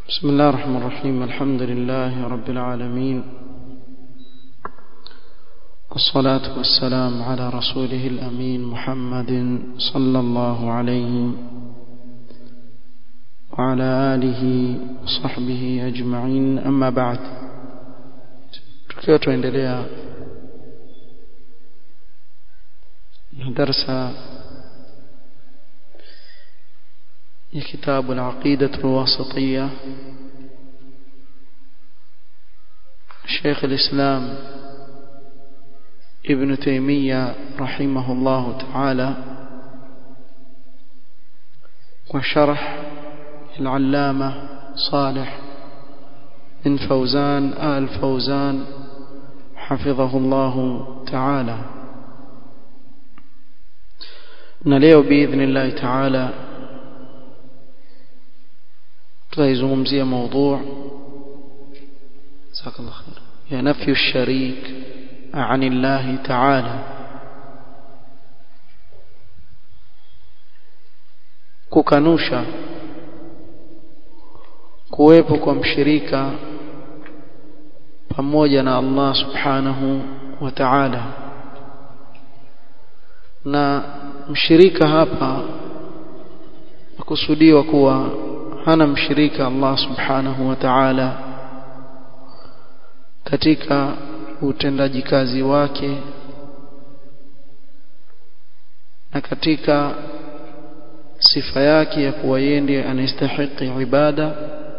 بسم الله الرحمن الرحيم الحمد لله رب العالمين والصلاة والسلام على رسوله الأمين محمد صلى الله عليه وعلى آله وصحبه أجمعين أما بعد tukiwa tuendelea na darsa ya kitabu al-aqida al-wasitiyya شيخ الإسلام ابن تيمية رحمه الله تعالى وشرح العلامة صالح بن فوزان آل فوزان حفظه الله تعالى نليو بإذن الله تعالى تزومزي موضوع جزاك الله خير هي نفي الشريك عن الله تعالى kukanusha kuwepo kwa mshirika pamoja na Allah subhanahu wa ta'ala na mshirika hapa kusudiwa kuwa hana mshirika Allah subhanahu wa ta'ala katika utendaji kazi wake na katika sifa yake ya kuwa yeye ndiye anastahili ibada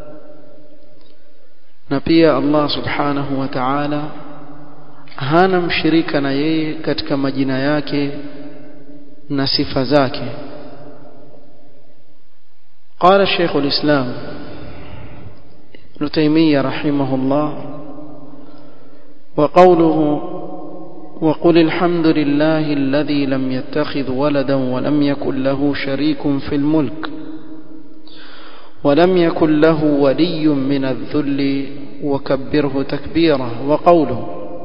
na pia Allah subhanahu wa ta'ala hana mshirika na yeye katika majina yake na sifa zake قال الشيخ الإسلام ابن تيمية رحمه الله وقوله وقل الحمد لله الذي لم يتخذ ولدا ولم يكن له شريك في الملك ولم يكن له ولي من الذل وكبره تكبيرا وقوله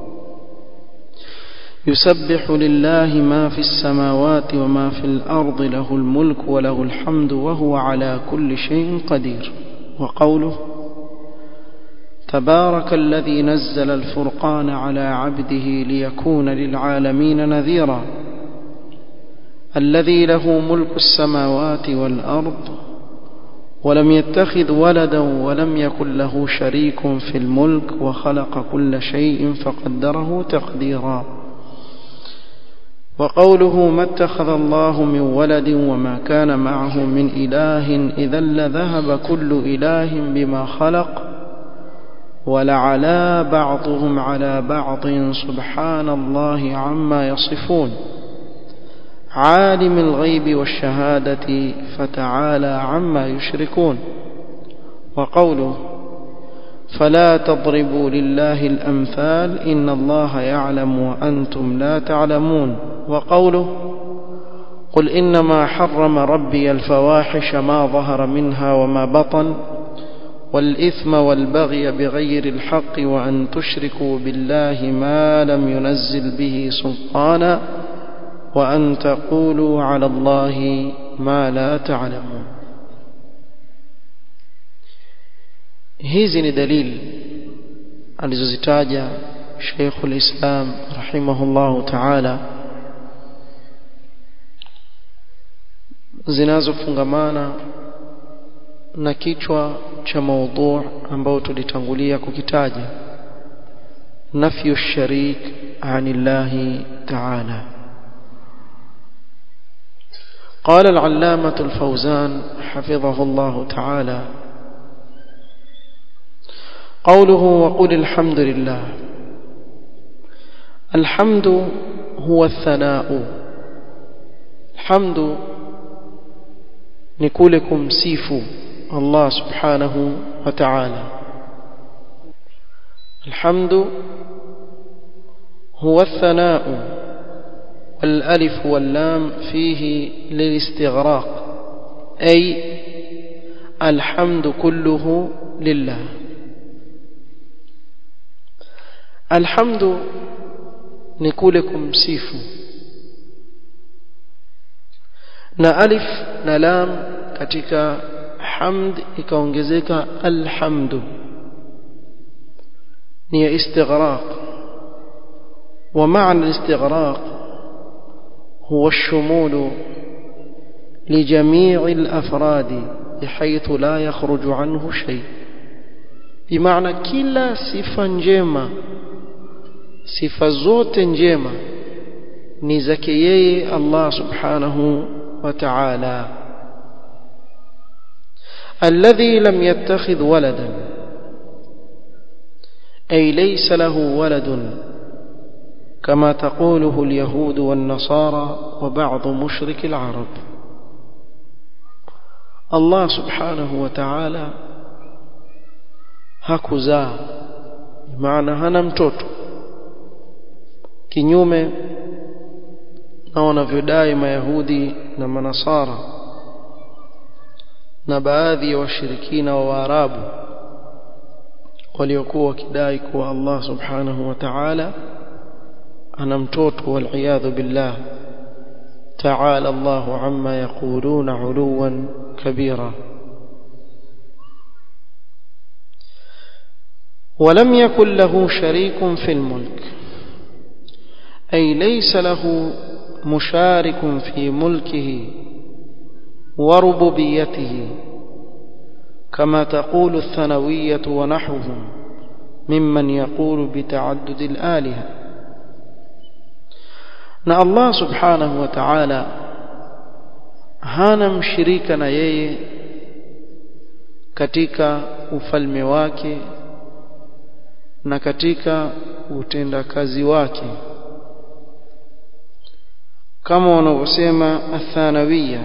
يسبح لله ما في السماوات وما في الأرض له الملك وله الحمد وهو على كل شيء قدير وقوله تبارك الذي نزل الفرقان على عبده ليكون للعالمين نذيرا الذي له ملك السماوات والأرض ولم يتخذ ولدا ولم يكن له شريك في الملك وخلق كل شيء فقدره تقديرا وقوله ما اتخذ الله من ولد وما كان معه من إله إذا لذهب كل إله بما خلق ولعلى بعضهم على بعض سبحان الله عما يصفون عالم الغيب والشهادة فتعالى عما يشركون وقوله فلا تضربوا لله الأمثال إن الله يعلم وأنتم لا تعلمون وقوله قل إنما حرم ربي الفواحش ما ظهر منها وما بطن والإثم والبغي بغير الحق وأن تشركوا بالله ما لم ينزل به سلطانا وأن تقولوا على الله ما لا تعلمون hizi ni dalili alizozitaja Sheikhul Islam rahimahullahu ta'ala zinazofungamana na kichwa cha maudhu ambao tulitangulia kukitaja nafyu sharik anillahi ta'ala قال العلامة الفوزان حفظه الله تعالى قوله وقل الحمد لله الحمد هو الثناء الحمد نقولكم سيفوا الله سبحانه وتعالى الحمد هو الثناء والألف واللام فيه للاستغراق أي الحمد كله لله الحمد نقولكم سيفوا na alif na lam katika hamd ikaongezeka alhamdu ni ya istighraq ومعنى الاستغراق هو الشمول لجميع الأفراد بحيث لا يخرج عنه شيء بمعنى كلا صفة njema sifa zote njema ni zake yeye Allah subhanahu wa ta'ala الذي لم يتخذ ولدا أي ليس له ولد كما تقوله اليهود والنصارى وبعض مشرك العرب الله سبحانه وتعالى hakuzaa maana hana mtoto kinyume na wanavyodai mayahudi na manasara na baadhi ya washirikina wa waarabu waliokuwa wakidai kuwa Allah subhanahu wa ta'ala ana mtoto waliyadhu billah ta'ala Allahu amma yaquluna uluwan kabira ولم يكن له شريك في الملك أي ليس له مشارك في ملكه وربوبيته كما تقول الثانوية ونحوهم ممن يقول بتعدد الآلهة na Allah subhanahu wa ta'ala hana mshirika na yeye katika ufalme wake na katika utendakazi wake kama wanavyosema athanawiya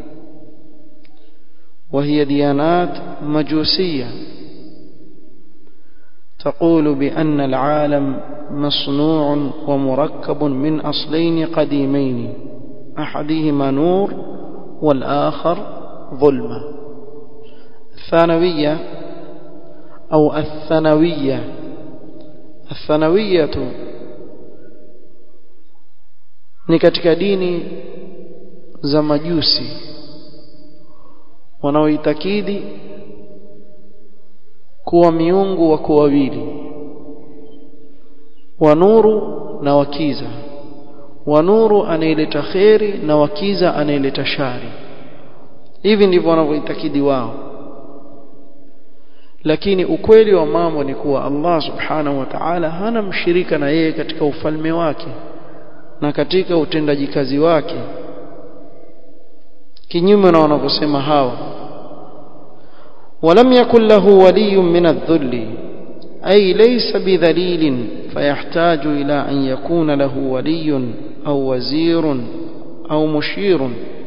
وهي ديانات مجوسية تقول بأن العالم مصنوع ومركب من أصلين قديمين أحدهما نور والآخر ظلمة الثانوية أو الثانوية الثانوية ni katika dini za majusi wanaoitakidi kuwa miungu wako wawili wa nuru na wakiza wa nuru anaileta kheri na wakiza anaileta shari hivi ndivyo wanavyoitakidi wao lakini ukweli wa mambo ni kuwa Allah subhanahu wa ta'ala hana mshirika na yeye katika ufalme wake na katika utendaji kazi wake kinyume na wanavyosema hawa ولم يكن له ولي من الذل أي ليس بذليل فيحتاج إلى أن يكون له ولي أو وزير أو مشير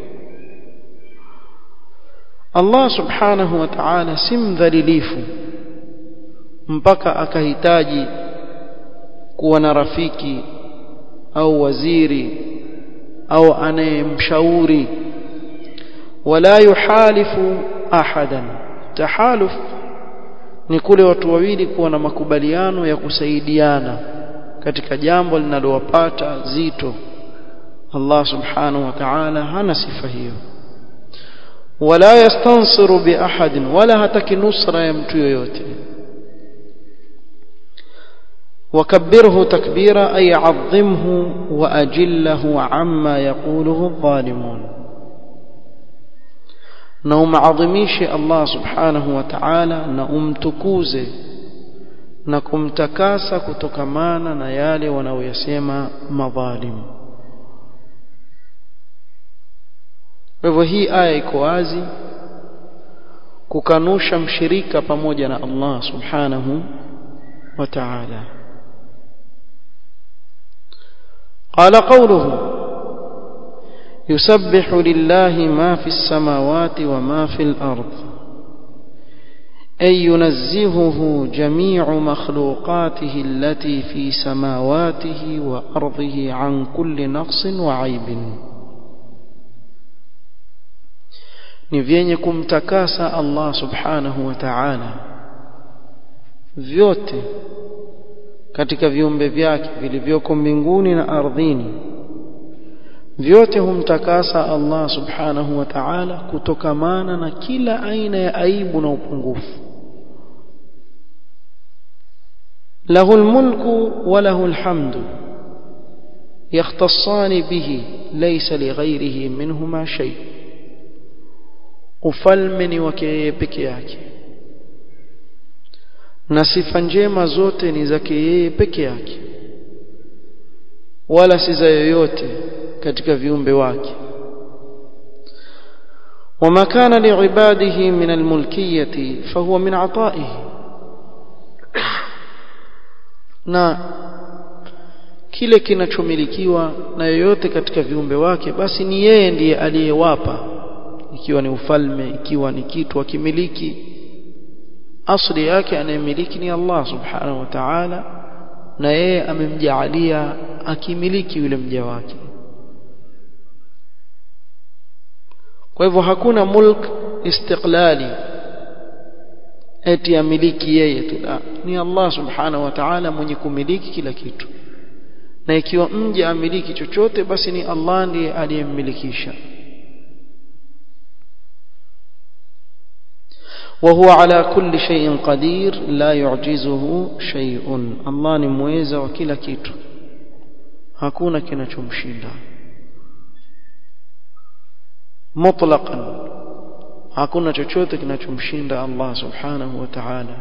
الله سبحانه وتعالى سم ذليليف mpaka akahitaji kuwa na rafiki au waziri au anayemshauri wala yuhalifu ahadan tahaluf ni kule watu wawili kuwa na makubaliano ya kusaidiana katika jambo linalowapata zito Allah subhanahu wa ta'ala hana sifa hiyo wala yastansiru bi ahadin wala hataki nusra ya mtu yoyote وكبره تكبيرا أي عظمه وأجله عما يقوله الظالمون na umaadhimishe Allah subhanahu wa ta'ala na umtukuze na kumtakasa kutokamana na yale wanaoyasema madhalim kwa hivyo hii aya iko wazi kukanusha mshirika pamoja na Allah subhanahu wa ta'ala قال قوله يسبح لله ما في السماوات وما في الأرض أي ينزهه جميع مخلوقاته التي في سماواته وأرضه عن كل نقص وعيب ni vyenye kumtakasa Allah subhanahu wa ta'ala vyote katika viumbe vyake vilivyoko mbinguni na ardhini vyote humtakasa Allah subhanahu wa ta'ala kutokamana na kila aina ya aibu na upungufu له الملك وله الحمد يختصان به ليس لغيره منهما شيء ufalme ni wake yeye peke yake na sifa njema zote ni zake yeye peke yake wala si za yoyote katika viumbe wake وما كان لعباده من الملكية فهو من عطائه na kile kinachomilikiwa na yoyote katika viumbe wake basi ni yeye ndiye aliyewapa ikiwa ni ufalme ikiwa ni kitu akimiliki asli yake anayemiliki ni Allah subhanahu wa ta'ala na yeye amemjaalia akimiliki yule mja wake kwa hivyo hakuna mulk istiqlali eti amiliki yeye tu la ni Allah subhanahu wa ta'ala mwenye kumiliki kila kitu na ikiwa mja amiliki chochote basi ni Allah ndiye aliyemmilikisha وهو على كل شيء قدير لا يعجزه شيء الله ni muweza wa kila kitu hakuna kinachomshinda mutlaqan hakuna chochote kinachomshinda Allah subhanahu wa ta'ala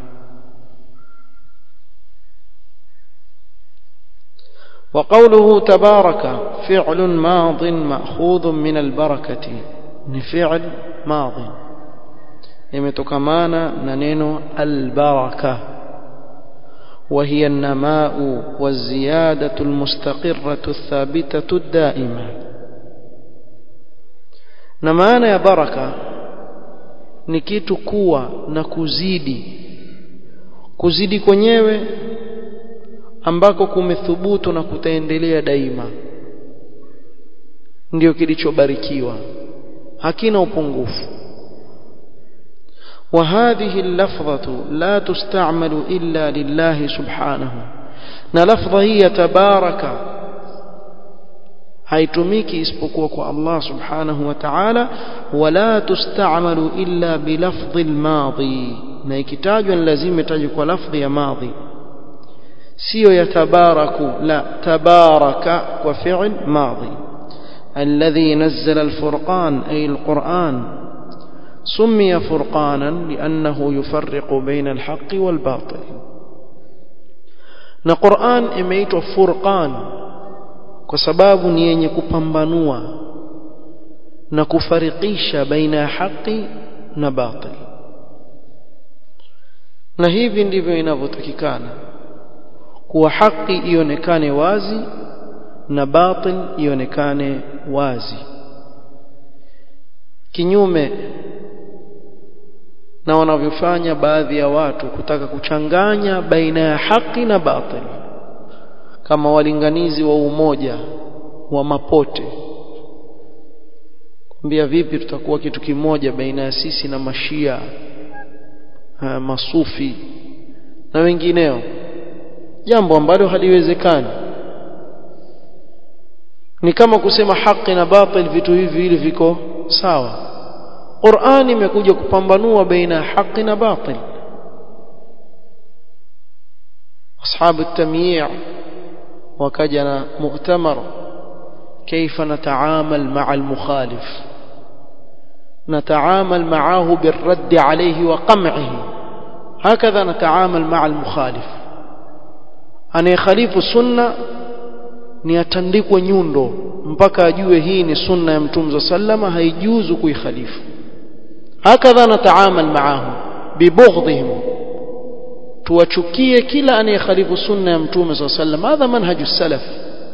وقوله تبارك فعل ماض مأخوذ من البركة فعل ماض يمتكمانا ننين البركة وهي النماء والزيادة المستقرة الثابتة الدائمة نمانا يا بركة ni kitu kuwa na kuzidi kuzidi kwenyewe ambako kumethubutu na kutaendelea daima ndio kilichobarikiwa hakina upungufu وهذه اللفظة لا تستعمل إلا لله سبحانه na lafdha hii ya tabaraka haitumiki isipokuwa kwa Allah subhanahu wa ta'ala wala tustamalu illa bilafdhi almadhi na ikitajwa ni lazima itajwe kwa lafdhi ya madhi sio ya tabaraku la tabaraka kwa fi'l madhi alladhi nazzala alfurqan ay alquran سمي فرقانا لأنه يفرق بين الحق والباطل na Qur'an imeitwa furqan kwa sababu ni yenye kupambanua na kufarikisha baina ya haki na batil na hivi ndivyo inavyotakikana kuwa haki ionekane wazi na batil ionekane wazi kinyume na wanavyofanya baadhi ya watu kutaka kuchanganya baina ya haki na batil kama walinganizi wa umoja wa mapote kuambia vipi tutakuwa kitu kimoja baina ya sisi na mashia ha, masufi na wengineo jambo ambalo haliwezekani ni kama kusema haki na batil vitu hivi vile viko sawa Qur'an imekuja kupambanua baina ya haki na batil ashabu at-tamyi' wakaja na mu'tamar كيف نتعامل مع المخالف نتعامل معه بالرد عليه وقمعه هكذا نتعامل مع المخالف أن يخالف السنة ni atandikwe nyundo mpaka ajue hii ni sunna ya mtume sallama haijuzu kuikhalifu hakadha nataamal maahum bibughdihim tuwachukie kila anayekhalifu sunna ya mtume sallam hadha manhaju salaf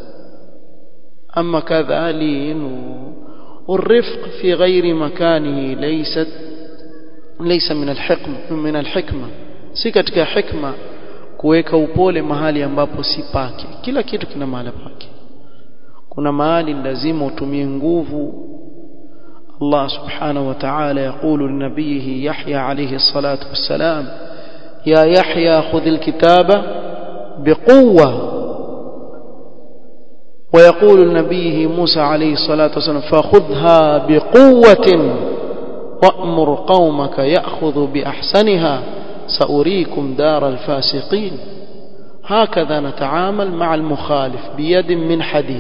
أما كذا لين والرفق في غير مكانه ليست ليس من الحكم من الحكمة si katika hikma kuweka upole mahali ambapo si pake kila kitu kina mahali pake kuna mahali lazima utumie nguvu Allah subhanahu wa ta'ala يقول لنبيه يحيى عليه الصلاة والسلام يا يحيى خذ الكتاب بقوة ويقول لنبيه موسى عليه الصلاة والسلام فخذها بقوة وأمر قومك يأخذ بأحسنها سأريكم دار الفاسقين هكذا نتعامل مع المخالف بيد من حديد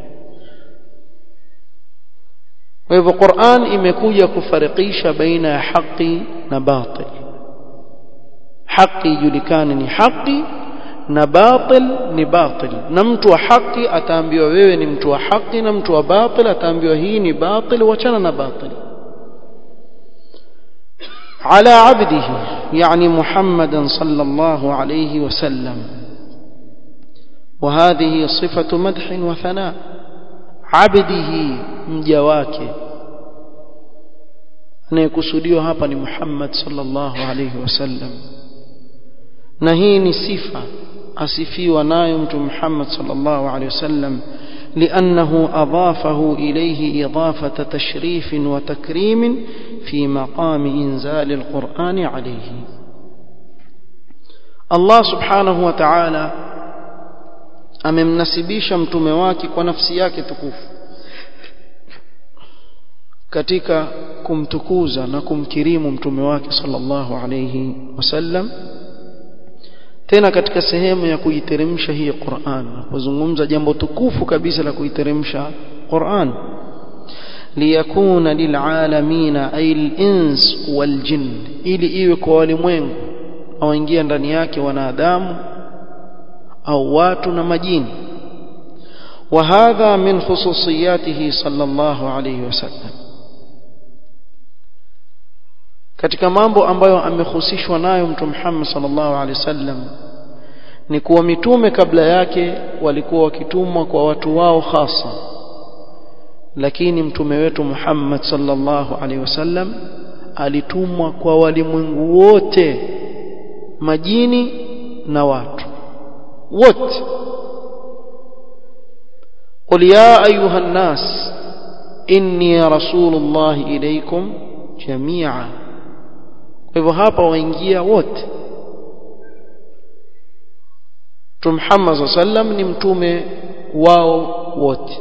وهذا القرآن imekuja kufarikisha baina ya haki na batil haki ijulikane ni haki na batil ni batil na mtu wa haki ataambiwa wewe ni mtu wa haki na mtu wa batil ataambiwa hii ni batil wachana na batil على عبده يعني محمدا صلى الله عليه وسلم وهذه صفة مدح وثناء عبده مجواك anayekusudiwa hapa ni Muhammad sallallahu alayhi wasallam na hii ni sifa asifiwa nayo mtu Muhammad sallallahu alayhi wasallam لأنه أضافه إليه إضافة تشريف وتكريم في مقام إنزال القرآن عليه الله سبحانه وتعالى amemnasibisha mtume wake kwa nafsi yake tukufu katika kumtukuza na kumkirimu mtume wake sallallahu alayhi wasallam tena katika sehemu ya kuiteremsha hii Qur'an kuzungumza jambo tukufu kabisa la kuiteremsha Qur'an liyakuna lilalamina ay al-ins wal-jinn ili iwe kwa walimwengu waingia ndani yake wanadamu au watu na majini وهذا من خصوصياته صلى الله عليه وسلم katika mambo ambayo amehusishwa nayo mtume Muhammad sallallahu alaihi wasallam ni kuwa mitume kabla yake walikuwa wakitumwa kwa watu wao hasa lakini mtume wetu Muhammad sallallahu alaihi wasallam alitumwa kwa walimwengu wote majini na watu wote قل يا أيها الناس إني رسول الله إليكم جميعا hivyo hapa waingia wote Mtume Muhammad sallam ni mtume wao wote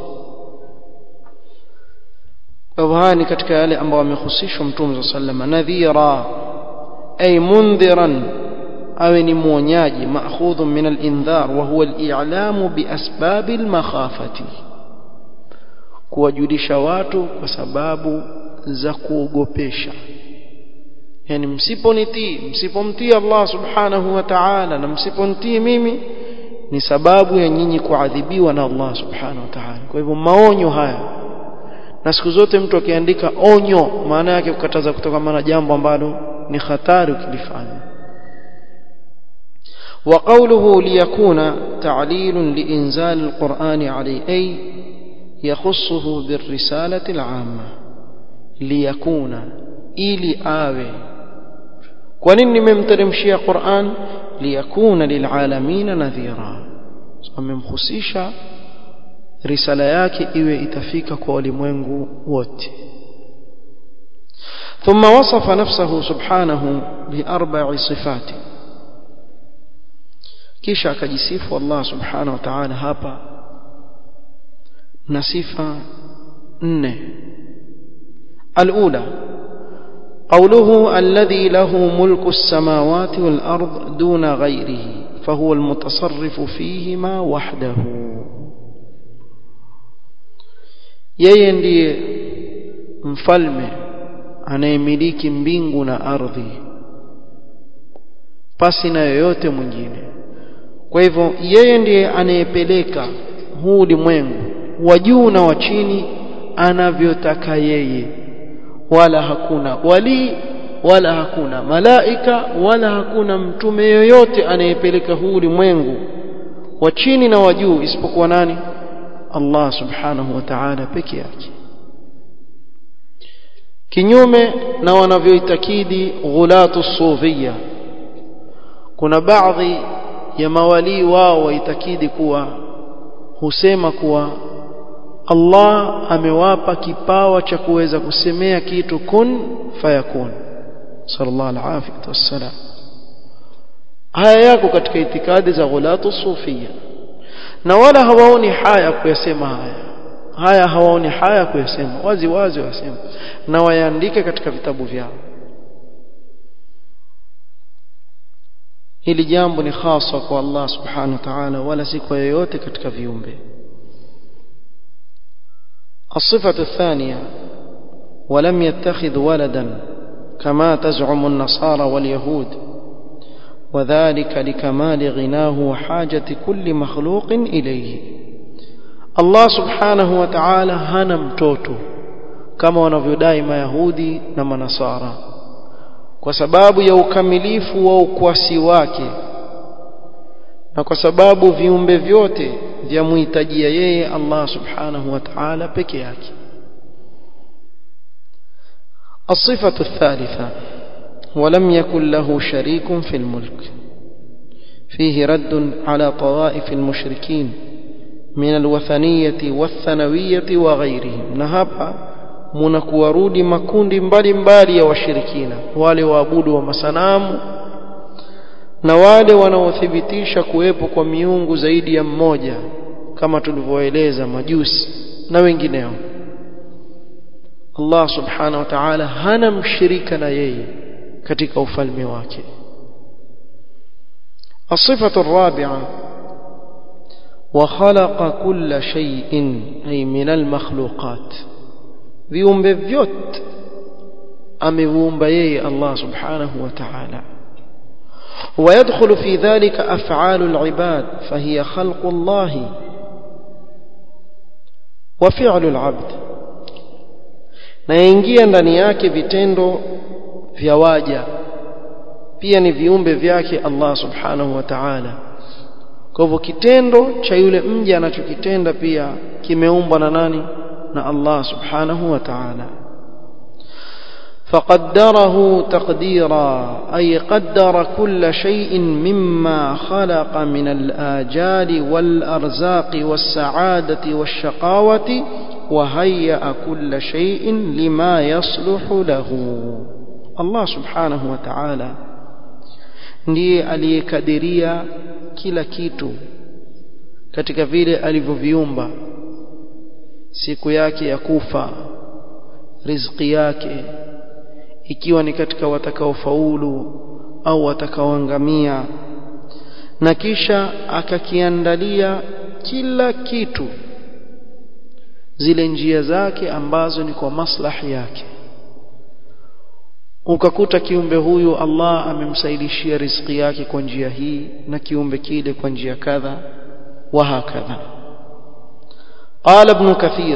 kwa hivyo haya ni katika yale ambayo amehusishwa Mtume sallam nadhira ay mundhiran awe ni mwonyaji maakhudhu min al-indhar wa huwa al-i'lamu bi asbab al-makhafati kuwajulisha watu kwa sababu za kuogopesha yani msiponitii msipomtii Allah subhanahu wa ta'ala na msiponitii mimi ni sababu ya nyinyi kuadhibiwa na Allah subhanahu wa ta'ala kwa hivyo maonyo haya na siku zote mtu akiandika onyo maana yake kukataza kutokana na jambo ambalo ni hatari ukilifanya وقوله ليكون تعليل لإنزال القرآن عليه أي يخصه بالرسالة العامة ليكون إلي آوي ونني ممترمشي قرآن ليكون للعالمين نذيرا وممخصيشا risala yake iwe itafika kwa walimwengu wote ثم وصف نفسه سبحانه بأربع صفات kisha akajisifu Allah subhanahu wa ta'ala hapa na sifa nne الأولى قوله الذي له ملك السماوات والأرض دون غيره فهو المتصرف فيهما وحده yeye ndiye mfalme anayemiliki mbingu na ardhi pasi na yoyote mwingine kwa hivyo yeye ndiye anayepeleka huu ulimwengu wa juu na wa chini anavyotaka yeye wala hakuna wali wala hakuna malaika wala hakuna mtume yoyote anayepeleka huu ulimwengu wa chini na wa juu isipokuwa nani Allah subhanahu wa ta'ala peke yake kinyume na wanavyoitakidi ghulatu sufia kuna baadhi ya mawalii wao waitakidi kuwa husema kuwa Allah amewapa kipawa cha kuweza kusemea kitu kun fayakun sallallahu alaihi wasallam haya yako katika itikadi za ghulatu sufia na wala hawaoni haya kuyasema haya haya hawaoni haya kuyasema wazi wazi wasema na wayaandike katika vitabu vyao hili jambo ni hasa kwa Allah subhanahu wa ta'ala wala si kwa yoyote katika viumbe الصفة الثانية ولم يتخذ ولدا كما تزعم النصارى واليهود وذلك لكمال غناه وحاجة كل مخلوق إليه الله سبحانه وتعالى هنا mtoto kama wanavyodai mayahudi na manasara kwa sababu ya ukamilifu wa ukwasi wake na kwa sababu viumbe vyote vyamhitajia yeye Allah subhanahu wa ta'ala peke yake الصفة الثالثة ولم يكن له شريك في الملك فيه رد على طوائف المشركين من الوثنية والثنوية وغيرهم نهابا munakuwarudi makundi mbalimbali ya washirikina wale waabudu wa masanamu na wale wanaothibitisha kuwepo kwa miungu zaidi ya mmoja kama tulivyoeleza majusi na wengineo Allah subhanahu wa ta'ala hana mshirika na yeye katika ufalme wake الصفة الرابعة وخلق كل شيء أي من المخلوقات viumbe vyote ameviumba yeye Allah subhanahu wa ta'ala ويدخل في ذلك أفعال العباد فهي خلق الله وفعل العبد na yaingia ndani yake vitendo vya waja pia ni viumbe vyake Allah subhanahu wa ta'ala kwa hivyo kitendo cha yule mja anachokitenda pia kimeumbwa na nani na Allah subhanahu wa ta'ala فقدره تقديرا أي قدر كل شيء مما خلق من الآجال والأرزاق والسعادة والشقاوة وهيأ كل شيء لما يصلح له الله سبحانه وتعالى ndiye aliyekadiria kila kitu katika vile alivyoviumba siku yake ya kufa riziki yake ikiwa ni katika watakaofaulu au watakaoangamia na kisha akakiandalia kila kitu zile njia zake ambazo ni kwa maslahi yake ukakuta kiumbe huyu Allah amemsaidishia riziki yake kwa njia hii na kiumbe kile kwa njia kadha wa hakadha قال ابن كثير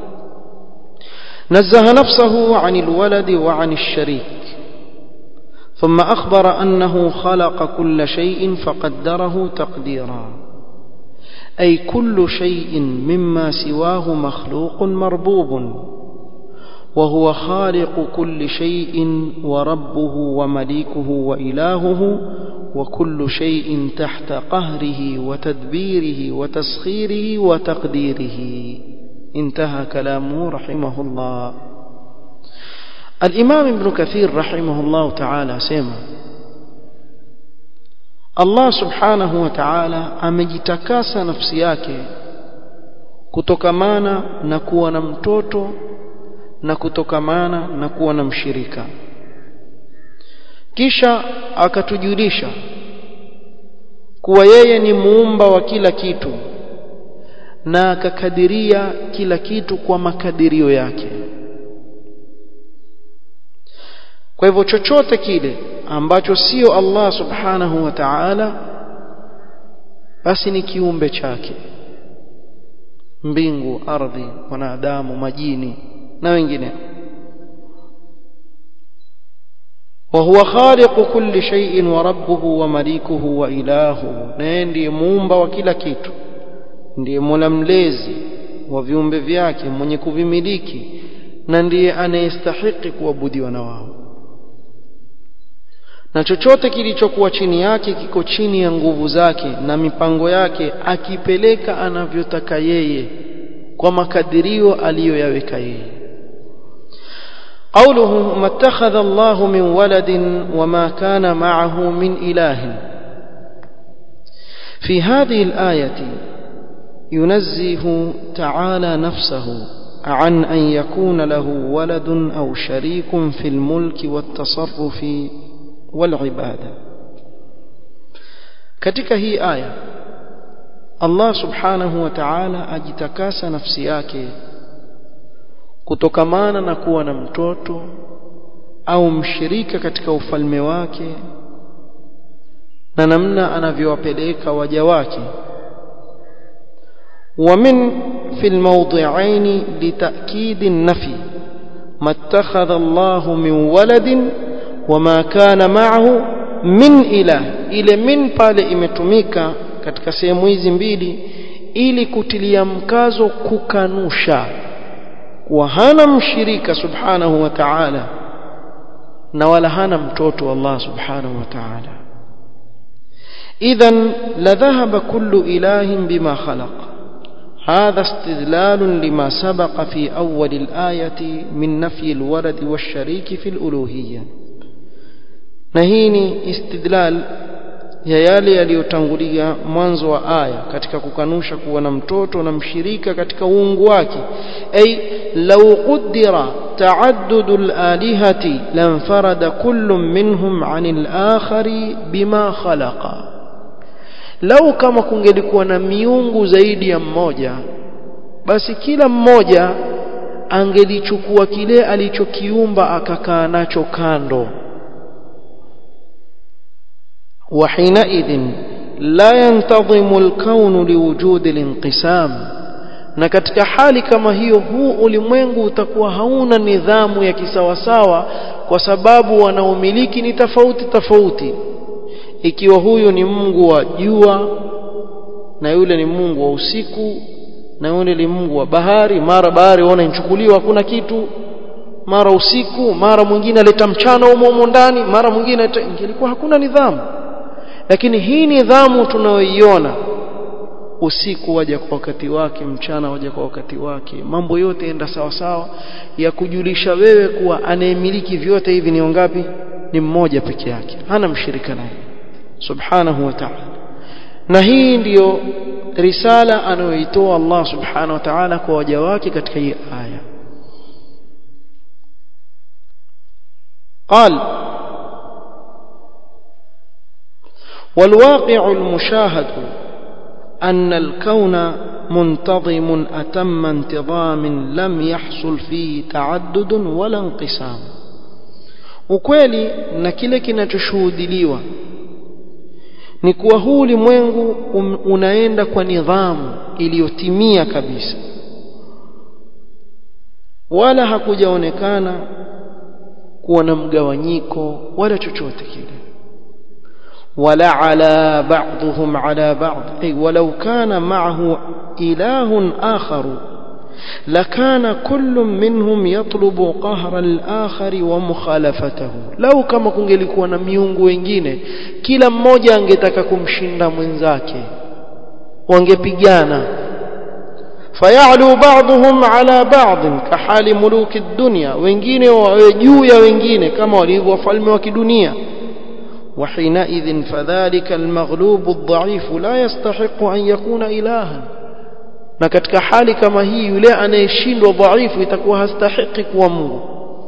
نزه نفسه عن الولد وعن الشريك ثم أخبر أنه خلق كل شيء فقدره تقديرا أي كل شيء مما سواه مخلوق مربوب وهو خالق كل شيء وربه ومليكه وإلهه وكل شيء تحت قهره وتدبيره وتسخيره وتقديره انتهى كلامه رحمه الله الإمام ابن كثير رحمه الله تعالى سيما Allah subhanahu wa ta'ala amejitakasa nafsi yake kutokamana na kuwa na mtoto na kutokamana na kuwa na mshirika kisha akatujulisha kuwa yeye ni muumba wa kila kitu na akakadiria kila kitu kwa makadirio yake kwa hivyo chochote kile ambacho sio Allah subhanahu wa ta'ala basi ni kiumbe chake mbingu ardhi wanadamu majini na wengineo وهو خالق كل شيء وربه ومليكه وإلهه na ndiye muumba wa kila kitu ndiye mola mlezi wa viumbe vyake mwenye kuvimiliki na ndiye anayestahiki kuabudiwa na wao na chochote kilichokuwa chini yake kiko chini ya nguvu zake na mipango yake akipeleka anavyotaka yeye kwa makadirio aliyoyaweka yeye قوله ما اتخذ الله من ولد وما كان معه من إله في هذه الآية ينزه تعالى نفسه عن أن يكون له ولد أو شريك في الملك والتصرف والعبادة katika hii aya Allah subhanahu wa ta'ala ajitakasa nafsi yake kutokamana na kuwa na mtoto au mshirika katika ufalme wake na namna anavyowapeleka waja wake ومن في الموضعين لتأكيد النفي ما اتخذ الله من ولد وما كان معه min ilah ile min pale imetumika katika sehemu hizi mbili ili kutilia mkazo kukanusha kuwa hana mshirika subhanahu wa ta'ala na wala hana mtoto Allah subhanahu wa ta'ala idhan la dhahaba kullu ilahin bima khalaq هذا استدلال لما سبق في أول الآية من نفي الولد والشريك في الألوهية na hii ni istidlal ya yale yaliyotangulia mwanzo wa aya katika kukanusha kuwa na mtoto na mshirika katika uungu wake ay law qaddara ta'addud al-alihati lanfarada kullu minhum 'anil akhari bima khalaqa lau kama kungelikuwa na miungu zaidi ya mmoja basi kila mmoja angelichukua kile alichokiumba akakaa nacho kando وحينئذ لا ينتظم الكون لوجود الانقسام na katika hali kama hiyo huu ulimwengu utakuwa hauna nidhamu ya kisawasawa kwa sababu wanaomiliki ni tofauti tofauti ikiwa huyu ni Mungu wa jua na yule ni Mungu wa usiku na yule ni Mungu wa bahari mara bahari waona inchukuliwa hakuna kitu mara usiku mara mwingine aleta mchana humo ndani mara mwingine ingelikuwa hakuna nidhamu lakini hii nidhamu tunayoiona usiku waja kwa wakati wake mchana waja kwa wakati wake mambo yote enda sawa sawa ya kujulisha wewe kuwa anayemiliki vyote hivi ni wangapi ni mmoja peke yake hana mshirika naye subhanahu wa ta'ala na hii ndiyo risala anayoitoa Allah subhanahu wa ta'ala kwa waja wake katika hii aya قال والواقع المشاهد أن الكون منتظم أتم انتظام لم يحصل فيه تعدد ولا انقسام ukweli na kile kinachoshuhudiliwa ni kuwa huu ulimwengu um, unaenda kwa nidhamu iliyotimia kabisa wala hakujaonekana kuwa na mgawanyiko wala chochote kile ولا على بعضهم على بعض أي ولو كان معه إله آخر لكان كل منهم يطلب قهر الآخر ومخالفته لو كما kungelikuwa na miungu wengine kila mmoja angetaka kumshinda mwenzake wangepigana fayalu ba'dhum ala ba'd kahali muluki dunya wengine wawe juu ya wengine kama walivyo wafalme wa kidunia وحينئذ فذلك المغلوب الضعيف لا يستحق أن يكون إلها na katika hali kama hii yule anayeshindwa dhaifu itakuwa hastahiki kuwa Mungu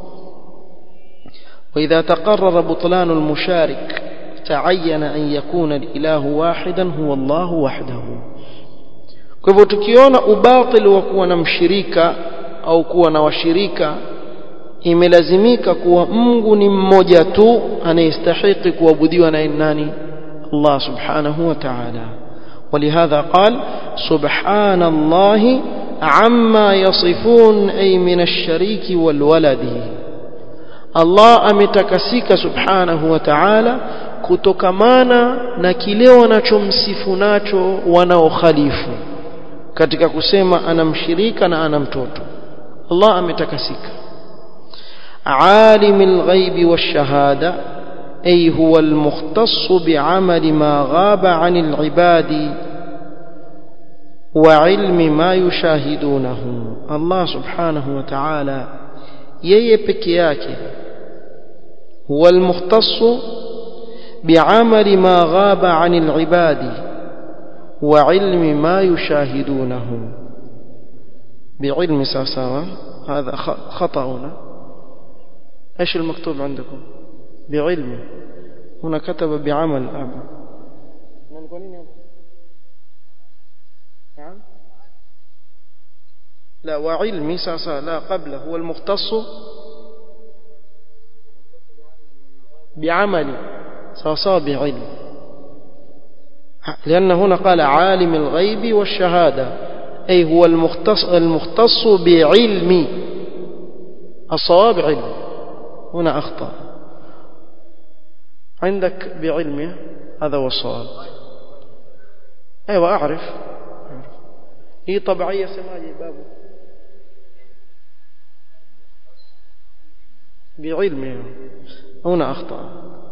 واذا تقرر بطلان المشارك تعين ان يكون الاله واحدا هو الله وحده kwa hivyo tukiona ubatil wa kuwa na mshirika au kuwa na washirika imelazimika kuwa Mungu ni mmoja tu anayestahili kuabudiwa na nani Allah subhanahu wa ta'ala ولهذا قال سبحان الله عما يصفون أي من الشريك والولد Allah ametakasika subhanahu wa ta'ala kutokamana na kile wanachomsifu nacho wanaokhalifu katika kusema ana mshirika na ana mtoto Allah ametakasika عالم الغيب والشهادة أي هو المختص بعمل ما غاب عن العباد وعلم ما يشاهدونه الله سبحانه وتعالى yeye peke yake huwa almukhtassu bi'amali ma ghaba 'anil ibadi وعلم ما يشاهدونه بعلم ساساوا هذا خطأ هنا ايش المكتوب عندكم بعلم هنا كتب بعمل أبا نعم لا وعلمي ساسا لا قبله هو المختص بعمل ساسا بعلم لأن هنا قال عالم الغيب والشهادة أي هو المختص, المختص بعلم الصواب علم هنا أخطأ عندك بعلمه هذا هو الصواب أيوة أعرف هي طبيعية سماجي بابه بعلمه هنا أخطأ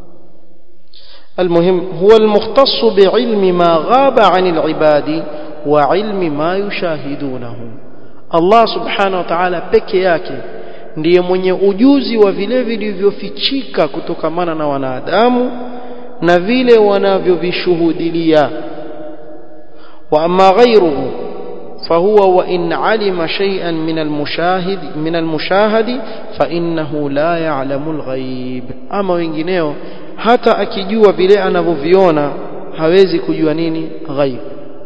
المهم هو المختص بعلم ما غاب عن العباد وعلم ما يشاهدونه الله سبحانه وتعالى peke yake ndiye mwenye ujuzi wa vile vilivyofichika kutokamana na wanadamu na vile wanavyovishuhudilia wa amma ghayruhu فهو وإن علم شيئا من المشاهد من المشاهد فإنه لا يعلم الغيب أما wengineo hata akijua vile anavyoviona hawezi kujua nini ghaib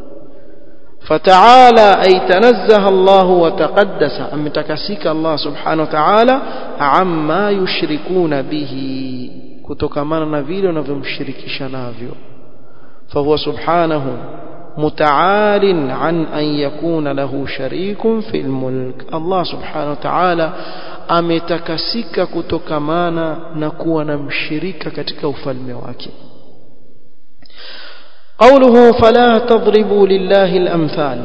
فتعالى أي تنزه الله وتقدس أم تكسيك الله سبحانه وتعالى عما يشركون به كتكمانا نفيل ونفمشركش نافيو فهو سبحانه متعال عن أن يكون له شريك في الملك الله سبحانه وتعالى ametakasika kutokamana na kuwa na mshirika katika ufalme wake قوله فلا تضربوا لله الأمثال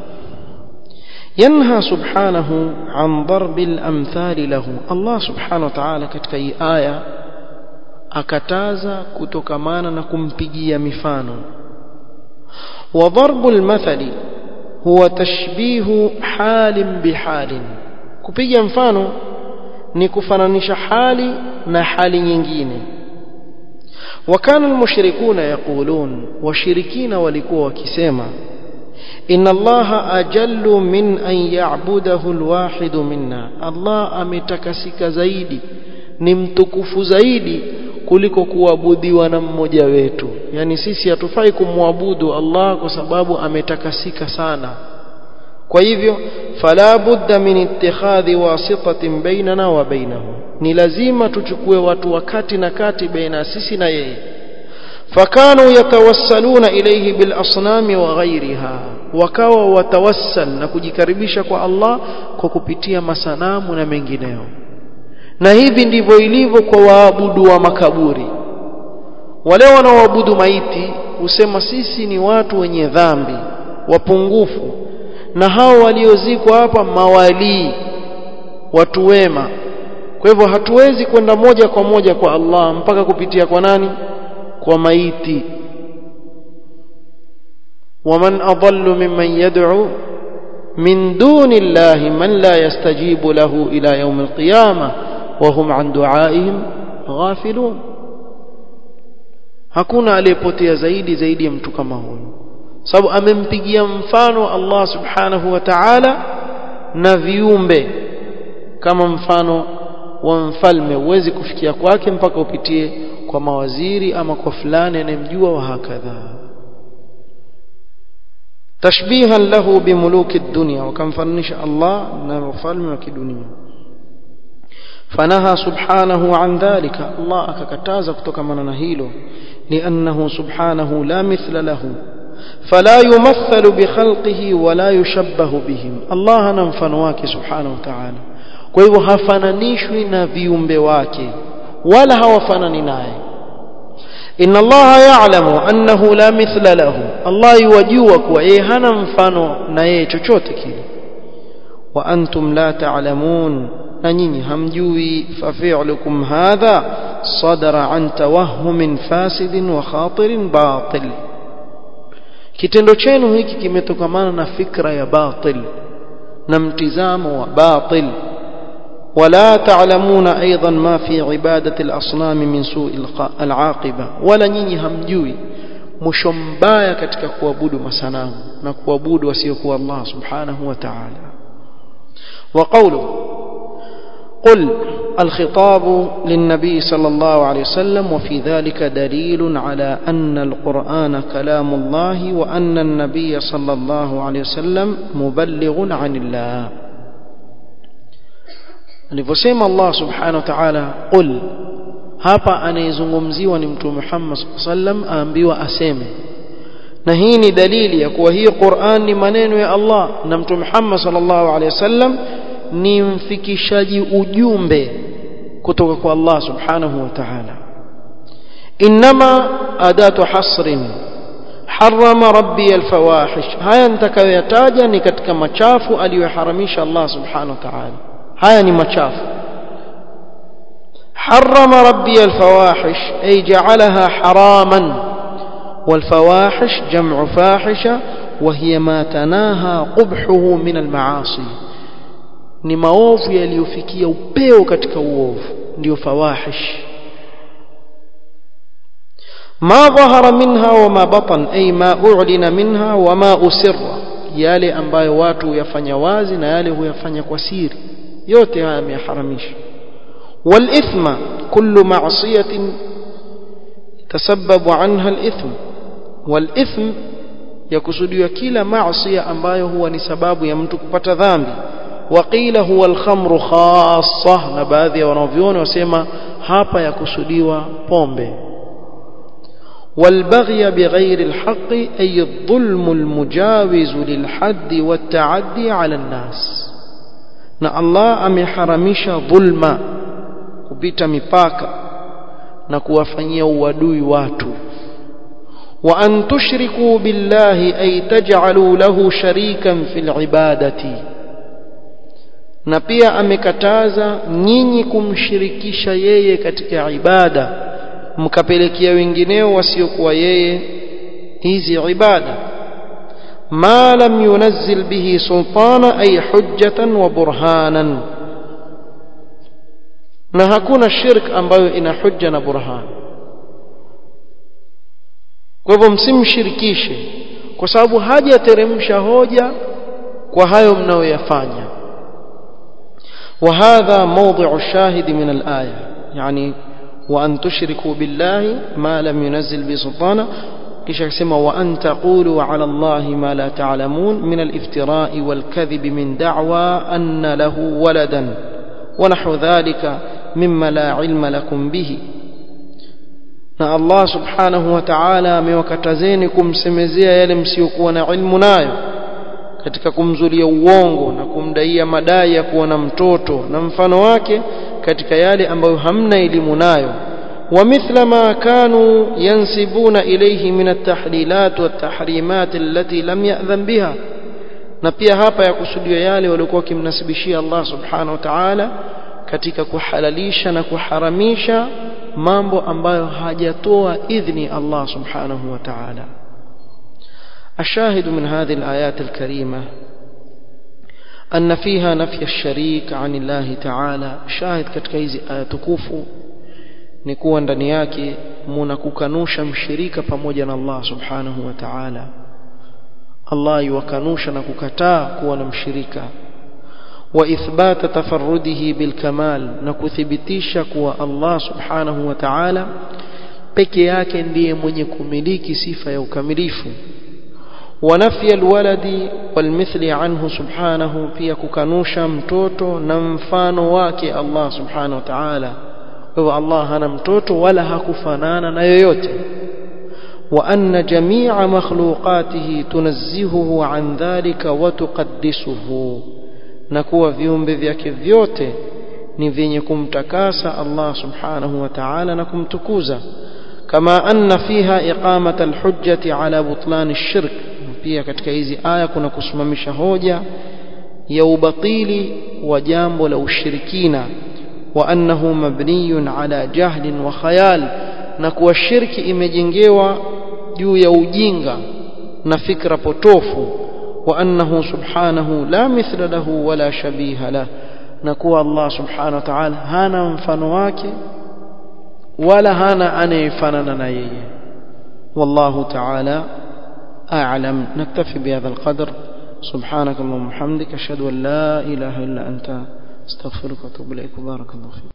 ينهى سبحانه عن ضرب الأمثال له الله سبحانه وتعالى katika hii aya akataza kutokamana na kumpigia mifano وضرب المثل هو تشبيه حال بحال kupiga mfano ni kufananisha hali na hali nyingine وكان المشركون يقولون وشركين walikuwa wakisema إن الله أجل من أن يعبده الواحد منا الله ametakasika zaidi ni mtukufu zaidi kuliko kuabudiwa na mmoja wetu yani sisi hatufai kumwabudu Allah kwa sababu ametakasika sana kwa hivyo fala budda min ittikhadhi wasitatin bainana wa bainahu ni lazima tuchukue watu wakati na kati baina sisi na yeye fakanu yatawassaluna ilayhi bil asnami wa ghairiha wakawa watawassal na kujikaribisha kwa Allah kwa kupitia masanamu na mengineo na hivi ndivyo ilivyo kwa waabudu wa makaburi wale wanaoabudu maiti husema sisi ni watu wenye dhambi wapungufu na hao waliozikwa hapa mawalii watu wema kwa hivyo hatuwezi kwenda moja kwa moja kwa Allah mpaka kupitia kwa nani kwa maiti waman adallu mimman yad'u min duni llahi man la yastajibu lahu ila yawm alqiyamah wa hum an du'aihim ghafilun hakuna aliyepotea zaidi zaidi ya mtu kama huyu sababu amempigia mfano Allah subhanahu wa ta'ala na viumbe kama mfano wa mfalme huwezi kufikia kwake mpaka upitie kwa mawaziri ama kwa fulani anayemjua wa hakadha tashbihan lahu bimuluki dunya wakamfananisha Allah na wafalme wa kidunia فنهى سبحانه عن ذلك الله akakataza kutokana na hilo لانه سبحانه لا مثل له فلا يمثل بخلقه ولا يشبه بهم الله ana mfano wake subhanahu wa ta'ala kwa hivyo hafananishwi na viumbe wake wala hawafanani naye inna allaha ya'lamu annahu la mithla lahu allah yajua kuwa yeye hana mfano na yeye chochote kile wa antum la ta'lamun na nyinyi hamjui fa fi'lukum hadha sadara an tawahhumin fasidin wa khatirin batil kitendo chenu hiki kimetokamana na fikra ya batil na mtizamo wa batil ولا تعلمون أيضا ما في عبادة الأصنام من سوء العاقبة ولا نيني همجوي mwisho mbaya katika kuabudu masanamu na kuabudu wasiokuwa Allah subhanahu wa ta'ala wa qawlu قل الخطاب للنبي صلى الله عليه وسلم وفي ذلك دليل على أن القرآن كلام الله وأن النبي صلى الله عليه وسلم مبلغ عن الله alivyosema Allah subhanahu wa ta'ala qul hapa anayezungumziwa ni mtume Muhammad sallam aambiwa aseme na hii ni dalili ya kuwa hii Qur'an ni maneno ya Allah na mtume Muhammad sallallahu alaihi wasallam ni mfikishaji ujumbe kutoka kwa Allah subhanahu wa ta'ala inma adatu hasrin harama rabbi alfawahish haya nitakayoyataja ni katika machafu aliyoharamisha Allah subhanahu wa ta'ala haya ni machafu حرم ربي الفواحش أي جعلها حراما والفواحش جمع فاحشة وهي ما تناهى قبحه من المعاصي ni maovu yaliyofikia upeo katika uovu ndio fawahish ma dhahara minha wa ma batan ay ma u'lina minha wa ma usirra yale ambayo watu huyafanya wazi na yale huyafanya kwa siri yote haya yameharamisha والإثم كل معصية تسبب عنها الإثم والإثم يكسدوا كلا معصية ambayo huwa ni sababu ya mtu kupata dhambi وقيل هو الخمر خاصة na baadhi ya wanavyuoni wasema hapa yakusudiwa pombe والبغي بغير الحق أي الظلم المجاوز للحد والتعدي على الناس na Allah ameharamisha dhulma kupita mipaka na kuwafanyia uadui watu wa an tushriku billahi ay taj'alu lahu sharikan fil ibadati na pia amekataza nyinyi kumshirikisha yeye katika ibada mkapelekea wengineo wasiokuwa yeye hizi ibada ma lam yunazzil bihi sultana ay hujjatan wa burhanan na hakuna shirk ambayo ina hujja na burhan kwa hivyo msimshirikishe kwa sababu hajateremsha hoja kwa hayo mnayoyafanya وهذا موضع الشاهد من الآية يعني وأن تشركوا بالله ما لم ينزل به سلطانا kisha akasema wa an taqulu ala allahi ma la ta'lamun min al-iftira'i wal kadhib min da'wa anna lahu waladan wa nahwu dhalika mimma la ilma lakum bihi na Allah subhanahu wa ta'ala amewakatazeni kumsemezea yale msiokuwa na ilmu nayo katika kumzulia uongo na kumdaia madai ya kuwa na mtoto na mfano wake katika yale ambayo hamna elimu nayo ومثل ما كانوا ينسبون إليه من التحليلات والتحريمات التي لم يأذن بها na pia hapa yakusudiwa yale waliokuwa wakimnasibishia Allah subhanahu wa ta'ala katika kuhalalisha na kuharamisha mambo ambayo hajatoa idhni Allah subhanahu wa ta'ala الشاهد من هذه الآيات الكريمة أن فيها نفي الشريك عن الله تعالى شاهد katika hizi aya tukufu ni kuwa ndani yake muna kukanusha mshirika pamoja na Allah subhanahu wa ta'ala Allah yuwakanusha na kukataa kuwa na mshirika wa ithbata tafarrudihi bil kamal na kuthibitisha kuwa Allah subhanahu wa ta'ala peke yake ndiye mwenye kumiliki sifa ya ukamilifu wa nafya alwaladi walmithli anhu subhanahu pia kukanusha mtoto na mfano wake Allah subhanahu wa ta'ala kwa Allah hana mtoto wala hakufanana na yoyote wa anna jami'a makhluqatihi tunazzihuhu an dhalika wa tuqaddisuhu na kuwa viumbe vyake vyote ni vyenye kumtakasa Allah subhanahu wa ta'ala na kumtukuza kama anna fiha iqamata alhujjati ala butlan ash-shirk pia katika hizi aya kuna kusimamisha hoja ya ubatili wa jambo la ushirikina وأنه مبني على جهل وخيال نكو الشرك imejengewa juu ya ujinga na fikra potofu وأنه سبحانه لا مثل له ولا شبيه له نكو الله سبحانه وتعالى هانا mfano wake wala hana anayefanana na yeye والله تعالى أعلم نكتفي بهذا القدر سبحانك اللهم وبحمدك أشهد أن لا إله إلا أنت استغفرك واتوب إليك بارك الله فيك